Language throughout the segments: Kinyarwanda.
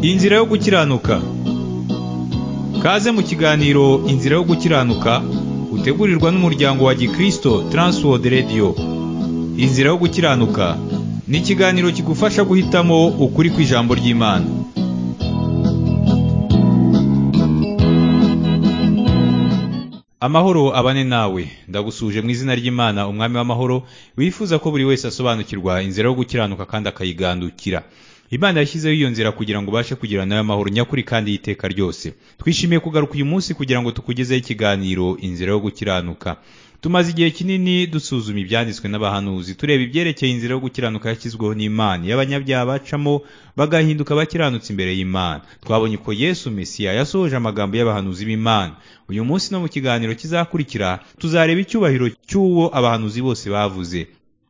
Inzira yo gukiranuka Kaze mu kiganiro Inzira yo gukiranuka utegurirwa n'umuryango wa Gikristo Transworld Radio Inzira yo gukiranuka ni ikiganiro kigufasha guhitamo ukuri kw'ijambo ry'Imana Amahoro abane nawe ndagusuje mu izina ry'Imana umwami w'amahoro wifuza ko buri wese asobanukirwa inzira yo gukiranuka kandi akayigandukira Imana yashyizeho iyo nzira kugira ngo ubashe kugira nayo amahoro nyakuri kandi y'iteka ryose twishimiye kugaruka uyu munsi kugira ngo tukugezeho ikiganiro inzira yo gukiranuka tumaze igihe kinini dusuzuma ibyanditswe n'abahanuzi tureba ibyerekeye inzira yo gukiranuka yashyizweho n'imana y'abanyabyaha bacamo bagahinduka abakiranutsi imbere y'imana twabonye ko yesu mesiya yasohoje amagambo y'abahanuzi b'imana uyu munsi no mu kiganiro kizakurikira tuzareba icyubahiro cy'uwo abahanuzi bose bavuze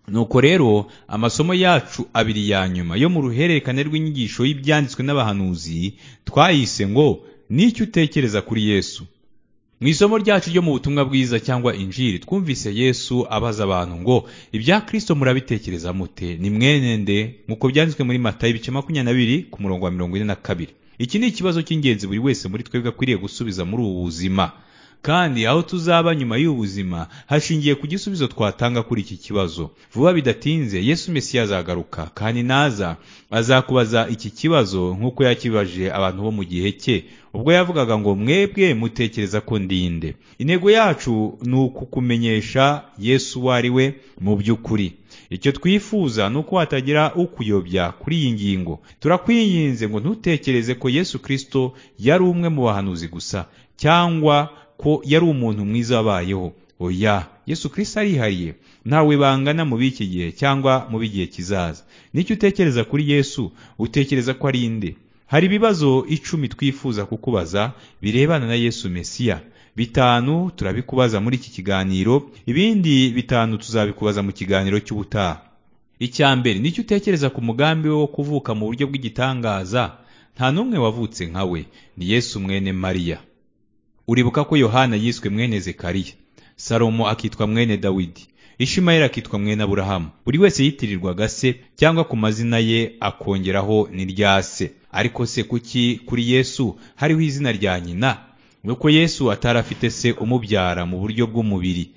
nuko rero amasomo yacu abiri ya nyuma yo mu ruhererekane rw'inyigisho y'ibyanditswe n'abahanuzi twayise ngo n'icyo utekereza kuri yesu mu isomo ryacu ryo mu butumwa bwiza cyangwa injiri twumvise yesu abaza abantu ngo ibya kirisito murabitekereza mute ni mwene nde nk'uko byanditswe muri matayo ibice makumyabiri na bibiri ku murongo wa mirongo ine na kabiri iki ni ikibazo cy'ingenzi buri wese muri twebwe akwiriye gusubiza muri ubu buzima kandi aho tuzaba nyuma y'ubuzima hashingiye ku gisubizo twatanga kuri iki kibazo vuba bidatinze yesu mesiya azagaruka kandi naza azakubaza iki kibazo nk'uko yakibaje abantu bo mu gihe cye ubwo yavugaga ngo mwebwe mutekereza ko ndinde intego yacu ni ukukumenyesha yesu uwo ari we mu by'ukuri icyo twifuza ni uko hatagira ukuyobya kuri iyi ngingo turakwinginze ngo ntutekereze ko yesu kirisito yari umwe mu bahanuzi gusa cyangwa ko yari umuntu mwiza wabayeho oya yesu kirisito arihariye ntawe bangana mu b'iki gihe cyangwa mu b'igihe kizaza nicyo utekereza kuri yesu utekereza ko ari inde hari ibibazo icumi twifuza kukubaza birebana na yesu mesiya bitanu turabikubaza muri iki kiganiro ibindi bitanu tuzabikubaza mu kiganiro cy'ubutaha icya mbere nicyo utekereza ku mugambi we wo kuvuka mu buryo bw'igitangaza nta n'umwe wavutse nka we ni yesu mwene mariya uribuka ko yohana yiswe mwene zekariya salomo akitwa mwene dawidi ishimayeli akitwa mwene aburahamu buri wese yitirirwaga se cyangwa ku mazina ye akongeraho n'irya se ariko se kuki kuri yesu hariho izina rya nyina nuko yesu atari afite se umubyara mu buryo bw'umubiri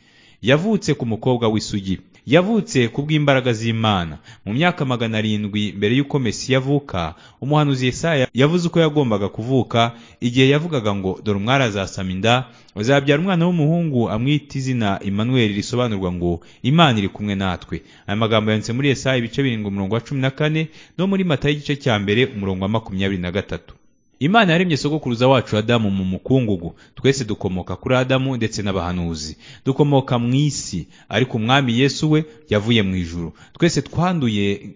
yavutse ku mukobwa w'isugi yavutse ku bw'imbaraga z'imana mu myaka magana arindwi mbere y'uko mesiya avuka umuhanuzi Yesaya yavuze uko yagombaga kuvuka igihe yavugaga ngo dore umwari azasama inda azabyara umwana w'umuhungu amwita izina Emmanuel risobanurwa ngo imana iri kumwe natwe aya magambo yanditse muri Yesaya ibice birindwi umurongo wa cumi na kane no muri matayo igice cya mbere umurongo wa makumyabiri na gatatu imana yaremye sogokuruza wacu adamu mu mukungugu twese dukomoka kuri adamu ndetse n'abahanuzi dukomoka mu isi ariko umwami yesu we yavuye mu ijuru twese twanduye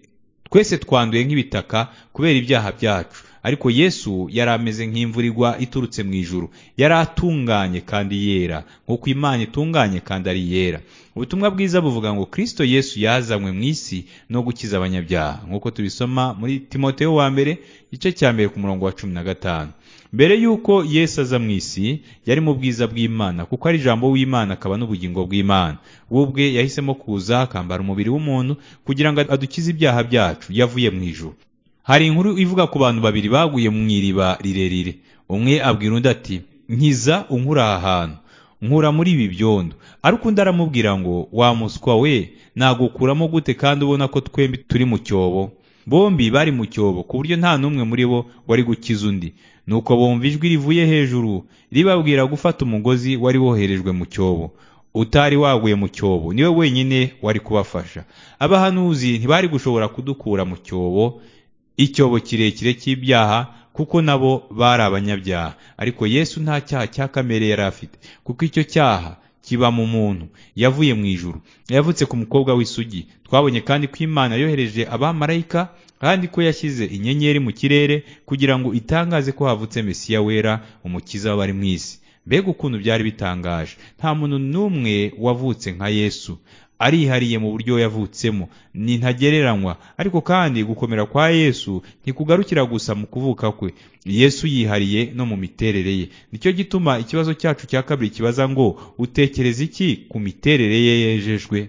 twese twanduye nk'ibitaka kubera ibyaha byacu ariko yesu yari ameze nk'imvura igwa iturutse mu ijuru yari atunganye kandi yera nk'uko imana itunganye kandi ari yera ubutumwa bwiza buvuga ngo kirisito yesu yazanywe mu isi no gukiza abanyabyaha nk'uko tubisoma muri timoteyo wa mbere igice cya mbere ku murongo wa cumi na gatanu mbere y'uko yesu aza mu isi yari mu bwiza bw'imana kuko ari ijambo w'imana akaba n'ubugingo bw'imana we ubwe yahisemo kuza akambara umubiri w'umuntu kugira ngo adukize ibyaha byacu yavuye mu ijuru hari inkuru ivuga ku bantu babiri baguye mu iriba rirerire umwe abwira undi ati nkiza unkura aha hantu nkura muri ibi byondo ariko undi aramubwira ngo wa muswa we nagukuramo gute kandi ubona ko twembi turi mu cyobo bombi bari mu cyobo ku buryo nta n'umwe muri bo wari gukiza undi nuko bumva ijwi rivuye hejuru ribabwira gufata umugozi wari woherejwe mu cyobo utari waguye mu cyobo niwe wenyine wari kubafasha abahanuzi ntibari gushobora kudukura mu cyobo icyobo kirekire cy'ibyaha kuko nabo bari abanyabyaha ariko yesu nta cyaha cya kamere yari afite kuko icyo cyaha kiba mu muntu yavuye mu ijuru yavutse ku mukobwa w'isugi twabonye kandi ko imana yohereje abamarayika kandi ko yashyize inyenyeri mu kirere kugira ngo itangaze ko havutse mesiya wera umukiza w'abari mu isi mbega ukuntu byari bitangaje nta muntu n'umwe wavutse nka yesu arihariye mu buryo yavutsemo ni ntagereranywa ariko kandi gukomera kwa yesu ntikugarukira gusa mu kuvuka kwe yesu yihariye no mu miterere ye nicyo gituma ikibazo cyacu cya kabiri kibaza ngo utekereza iki ku miterere ye yejejwe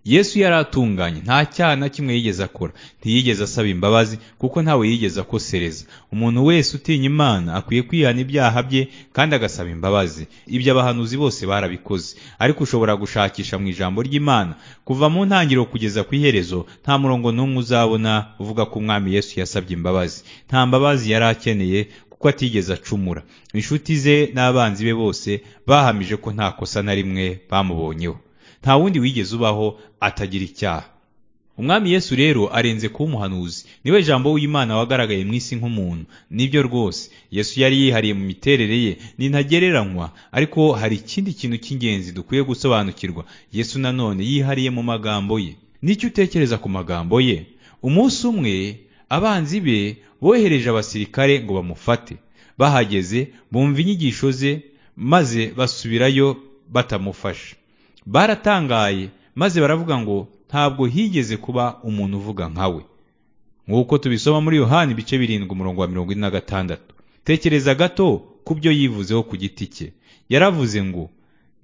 yesu yari atunganye nta cyaha na kimwe yigeze akora ntiyigeze asaba imbabazi kuko ntawe yigeze akosereza umuntu wese utinya imana akwiye kwihana ibyaha bye kandi agasaba imbabazi ibyo abahanuzi bose barabikoze ariko ushobora gushakisha mu ijambo ry'imana kuva mu ntangiriro kugeza ku iherezo nta murongo n'umwe uzabona uvuga ko umwami yesu yasabye imbabazi nta mbabazi yari akeneye kuko atigeze acumura inshuti ze n'abanzi be bose bahamije ko nta kosa na rimwe bamubonyeho nta wundi wigeze ubaho atagira icyaha umwami yesu rero arenze kuba umuhanuzi niwe jambo w'imana wagaragaye mu isi nk'umuntu nibyo rwose yesu yari yihariye mu miterere ye ni ntagereranywa ariko hari ikindi kintu cy'ingenzi dukwiye gusobanukirwa yesu nanone yihariye mu magambo ye nicyo utekereza ku magambo ye umunsi umwe abanzi be bohereje abasirikare ngo bamufate bahageze bumva inyigisho ze maze basubirayo batamufasha baratangaye maze baravuga ngo ntabwo higeze kuba umuntu uvuga nkawe nk'uko tubisoma muri yohani ibice birindwi umurongo wa mirongo ine na gatandatu tekereza gato ku byo yivuzeho ku giti cye yaravuze ngo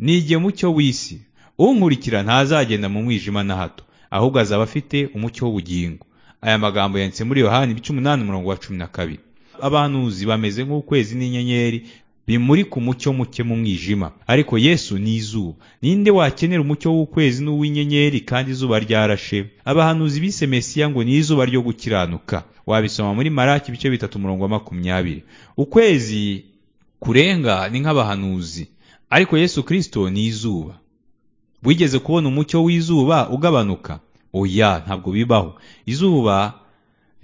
nige mucyo w'isi unkurikira ntazagenda mu mwijima na hato ahubwo azaba afite umucyo w'ubugingo aya magambo yanditse muri yohani ibice umunani umurongo wa cumi na kabiri abanuzi bameze nk'ukwezi n'inyenyeri bimurika umucyo muke mu mwijima ariko yesu ni izuba ninde wakenera umucyo w'ukwezi n'uw'inyenyeri kandi izuba ryarashe abahanuzi bise mesiya ngo ni izuba ryo gukiranuka wabisoma muri maraki ibice bitatu umurongo wa makumyabiri ukwezi kurenga ni nk'abahanuzi ariko yesu kirisito ni izuba wigeze kubona umucyo w'izuba ugabanuka oya ntabwo bibaho izuba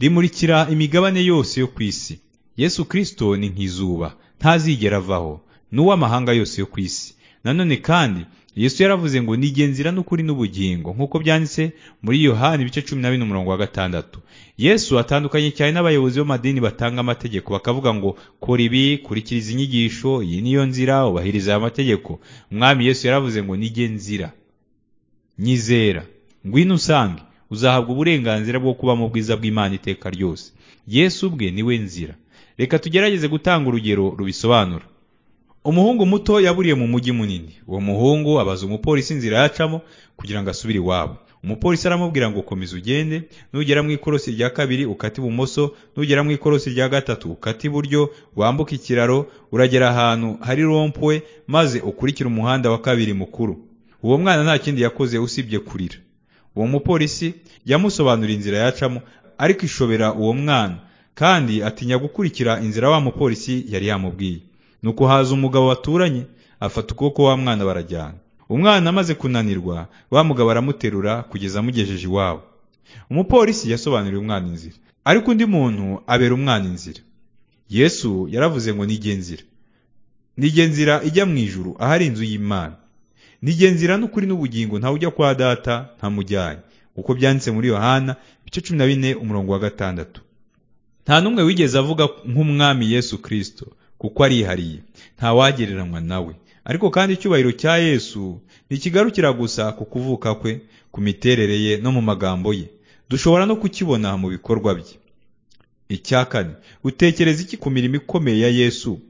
rimurikira imigabane yose yo ku isi yesu kirisito ni nk'izuba ntazigera avaho n'uw'amahanga yose yo ku isi nanone kandi yesu yaravuze ngo nigenzira n'ukuri n'ubugingo nk'uko byanditse muri yohani ibice cumi na bine umurongo wa gatandatu yesu atandukanye cyane n'abayobozi b'amadini batanga amategeko bakavuga ngo kora ibi kurikiriza inyigisho iyi niyo nzira ubahiriza aya mategeko umwami yesu yaravuze ngo nigenzira nyizera ngwino usange uzahabwa uburenganzira bwo kuba mu bwiza bw'imana iteka ryose yesu ubwe niwe nzira reka tugerageze gutanga urugero rubisobanura umuhungu muto yaburiye mu mujyi munini uwo muhungu abaza umupolisi inzira yacamo kugira ngo asubire iwabo umupolisi aramubwira ngo komeza ugende nugera mu ikorosi rya kabiri ukata ibumoso nugera mu ikorosi rya gatatu ukata iburyo wambuka ikiraro uragera ahantu hari rompwe maze ukurikira umuhanda wa kabiri mukuru uwo mwana nta kindi yakoze usibye kurira uwo mupolisi yamusobanurira inzira yacamo ariko ishobera uwo mwana kandi atinya gukurikira inzira wa mupolisi yari yamubwiye nuko haza umugabo baturanye afata ukuboko wa mwana barajyana umwana amaze kunanirwa wa mugabo aramuterura kugeza amugejeje iwabo umupolisi yasobanuriye umwana inzira ariko undi muntu abera umwana inzira yesu yaravuze ngo nige nzira nige nzira ijya mu ijuru ahari inzu y'imana nige nzira n'ukuri n'ubugingo ntawe ujya kwa data ntamujyanye uko byanditse muri yohana ibice cumi na bine umurongo wa gatandatu nta n'umwe wigeze avuga nk'umwami yesu kirisito kuko arihariye ntawagereranywa nawe ariko kandi icyubahiro cya yesu ntikigarukira gusa ku kuvuka kwe ku miterere ye no mu magambo ye dushobora no kukibona mu bikorwa bye icya kane utekereza iki ku mirimo ikomeye ya yesu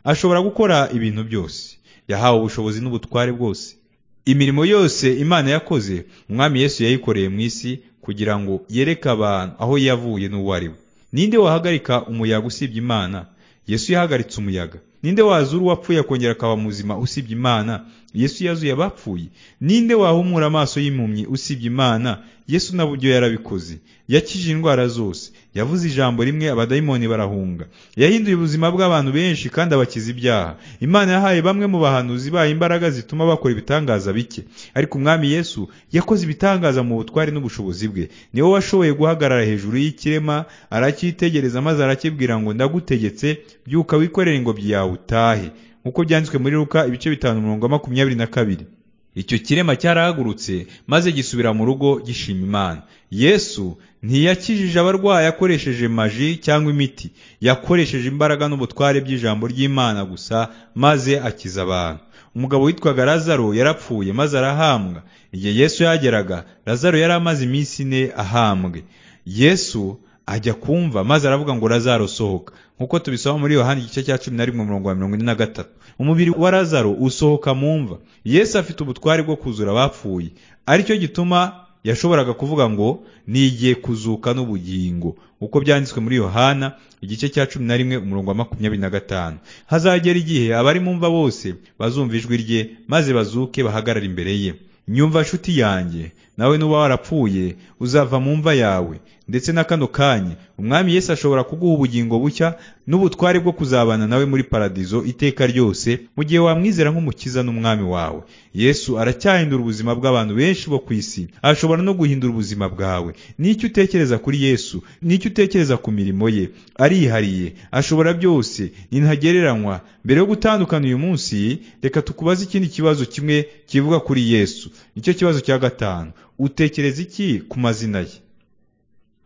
ashobora gukora ibintu byose yahawe ubushobozi n'ubutware bwose imirimo yose imana yakoze umwami yesu yayikoreye mu isi kugira ngo yereke abantu aho yavuye n'uwo ari we ninde wahagarika umuyaga usibye imana yesu yahagaritse umuyaga ninde wazura uwapfuye akongera akaba muzima usibye imana yesu yazuye abapfuye ninde wahumura amaso y'impumyi usibye imana yesu n'uburyo yarabikoze yakije indwara zose yavuze ijambo rimwe abadayimoni barahunga yahinduye ubuzima bw'abantu benshi kandi abakiza ibyaha imana yahaye bamwe mu bahanuzi bayo imbaraga zituma bakora ibitangaza bike ariko umwami yesu yakoze ibitangaza mu butware n'ubushobozi bwe niwe washoboye guhagarara hejuru y'ikirema aracyitegereza maze arakibwira ngo ndagutegetse byuka wikorere ingobyi yawe utahe nk'uko byanditswe muri ruka ibice bitanu mirongo makumyabiri na kabiri icyo kirema cyarahagurutse maze gisubira mu rugo gishima imana yesu ntiyakijije abarwayi akoresheje maji cyangwa imiti yakoresheje imbaraga n'ubutware by'ijambo ry'imana gusa maze akiza abantu umugabo witwaga lazaro yarapfuye maze arahambwa igihe yesu yageraga lazaro yari amaze iminsi ine ahambwe yesu ajya kumva maze aravuga ngo lazaro sohoka nk'uko tubisoma muri yohani igice cya cumi na rimwe umurongo wa mirongo ine na gatatu umubiri wa lazaro usohoka mu mva yesu afite ubutware bwo kuzura abapfuye aricyo gituma yashoboraga kuvuga ngo nigiye kuzuka n'ubugingo uko byanditswe muri yohana igice cya cumi na rimwe umurongo wa makumyabiri na gatanu hazagera igihe abari mu mva bose bazumva ijwi rye maze bazuke bahagarare imbere ye nyumva nshuti yanjye nawe nuba warapfuye uzava mu mva yawe ndetse na kano kanya umwami yesu ashobora kuguha ubugingo bushya n'ubutware bwo kuzabana nawe muri paradizo iteka ryose mu gihe wamwizera nk'umukiza n'umwami wawe yesu aracyahindura ubuzima bw'abantu benshi bo ku isi ashobora no guhindura ubuzima bwawe n'icyo utekereza kuri yesu n'icyo utekereza ku mirimo ye arihariye ashobora byose ntagereranywa mbere yo gutandukana uyu munsi reka tukubaze ikindi kibazo kimwe kivuga kuri yesu nicyo kibazo cya gatanu utekereza iki ku mazina ye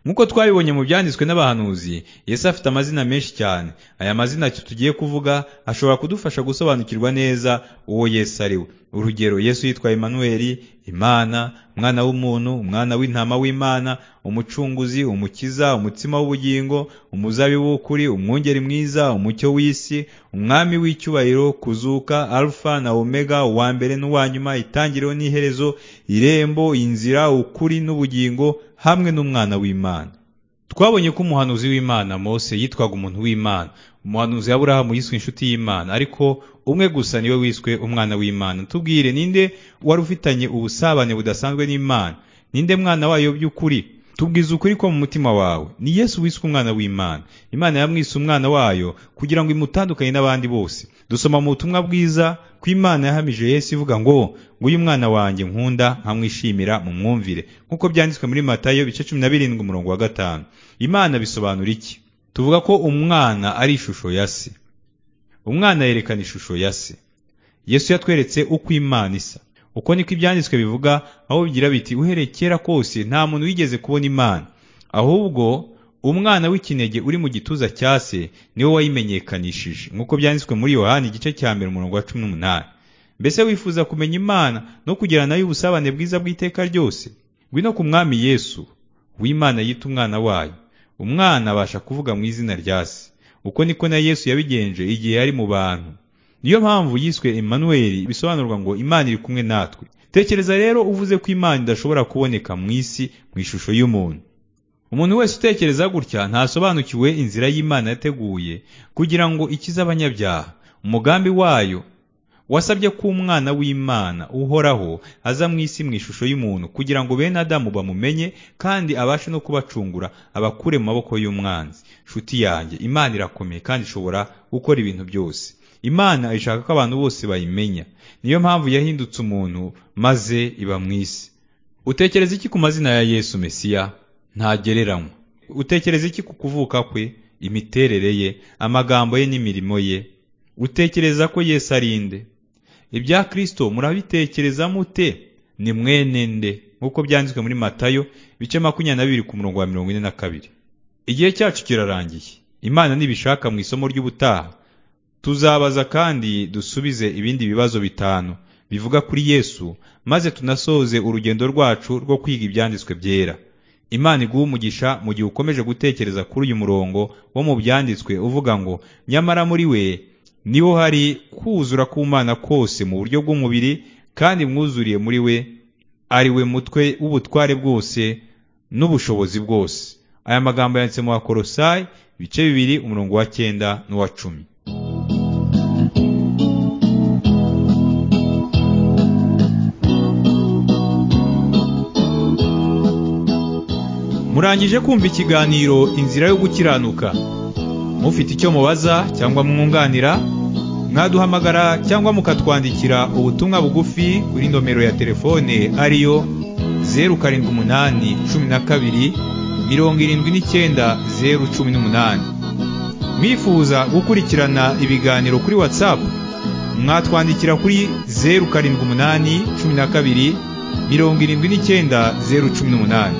nk'uko twabibonye mu byanditswe n'abahanuzi yesu afite amazina menshi cyane aya mazina tugiye kuvuga ashobora kudufasha gusobanukirwa neza uwo yesu ari we urugero yesu yitwa Emanueli imana umwana w'umuntu umwana w'intama w'imana umucunguzi umukiza umutsima w'ubugingo umuzabibu w'ukuri umwungeri mwiza umucyo w'isi umwami w'icyubahiro kuzuka alfa na omega uwa mbere n'uwa nyuma itangiriro n'iherezo irembo inzira ukuri n'ubugingo hamwe n'umwana w'imana twabonye ko umuhanuzi w'imana mose yitwaga umuntu w'imana umuhanuzi aburahamu yiswe inshuti y'imana ariko umwe gusa niwe wiswe umwana w'imana tubwire ninde wari ufitanye ubusabane budasanzwe n'imana ninde mwana wayo by'ukuri tubwiza ukuri ko mu mutima wawe ni yesu wiswe umwana w'imana imana yamwise umwana wayo kugira ngo imutandukanye n'abandi bose dusoma mu butumwa bwiza ko imana yahamije yesu ivuga ngo nguyu umwana wanjye nkunda nkamwishimira mu mwumvire nk'uko byanditswe muri matayo bice cumi na birindwi umurongo wa gatanu imana bisobanura iki tuvuga ko umwana ari ishusho ya se umwana yerekana ishusho ya se yesu yatweretse uko imana isa uko niko ibyanditswe bivuga aho bigira biti uhereye kera kose nta muntu wigeze kubona imana ahubwo umwana w'ikinege uri mu gituza cya se niwe wayimenyekanishije nk'uko byanditswe muri yohani igice cya mbere umurongo wa cumi n'umunani mbese wifuza kumenya imana no kugira nayo ubusabane bwiza bw'iteka ryose ngwino ku mwami yesu w'imana yita umwana wayo umwana abasha kuvuga mu izina rya se uko niko na yesu yabigenje igihe yari mu bantu niyo mpamvu yiswe Emmanuel bisobanurwa ngo imana iri kumwe natwe tekereza rero uvuze ko imana idashobora kuboneka mu isi mu ishusho y'umuntu umuntu wese utekereza gutya ntasobanukiwe inzira y'imana yateguye kugira ngo ikize abanyabyaha umugambi wayo wasabye ko umwana w'imana uhoraho aza mu isi mu ishusho y'umuntu kugira ngo bene adamu bamumenye kandi abashe no kubacungura abakure mu maboko y'umwanzi nshuti yanjye imana irakomeye kandi ishobora gukora ibintu byose imana ishaka ko abantu bose bayimenya niyo mpamvu yahindutse umuntu maze iba mu isi utekereza iki ku mazina ya yesu mesiya ntagereranywa utekereza iki ku kuvuka kwe imiterere ye amagambo ye n'imirimo ye utekereza ko yesu ari inde ibya kirisito murabitekereza mute ni mwene nde nk'uko byanditswe muri matayo bice makumyabiri na bibiri ku murongo wa mirongo ine na kabiri igihe cyacu kirarangiye imana ntibishaka mu isomo ry'ubutaha tuzabaza kandi dusubize ibindi bibazo bitanu bivuga kuri yesu maze tunasoze urugendo rwacu rwo kwiga ibyanditswe byera imana iguha umugisha mu gihe ukomeje gutekereza kuri uyu murongo wo mu byanditswe uvuga ngo nyamara muri we niho hari kuzura k'umwana kose mu buryo bw'umubiri kandi mwuzuriye muri we ari we mutwe w'ubutware bwose n'ubushobozi bwose aya magambo yanditse mu bakorosayi ibice bibiri umurongo wa cyenda n'uwa cumi murangije kumva ikiganiro inzira yo gukiranuka mufite icyo mubaza cyangwa mwunganira mwaduhamagara cyangwa mukatwandikira ubutumwa bugufi kuri nomero ya telefone ariyo zeru karindwi umunani cumi na kabiri mirongo irindwi n'icyenda zeru cumi n'umunani mwifuza gukurikirana ibiganiro kuri watsapu mwatwandikira kuri zeru karindwi umunani cumi na kabiri mirongo irindwi n'icyenda zeru cumi n'umunani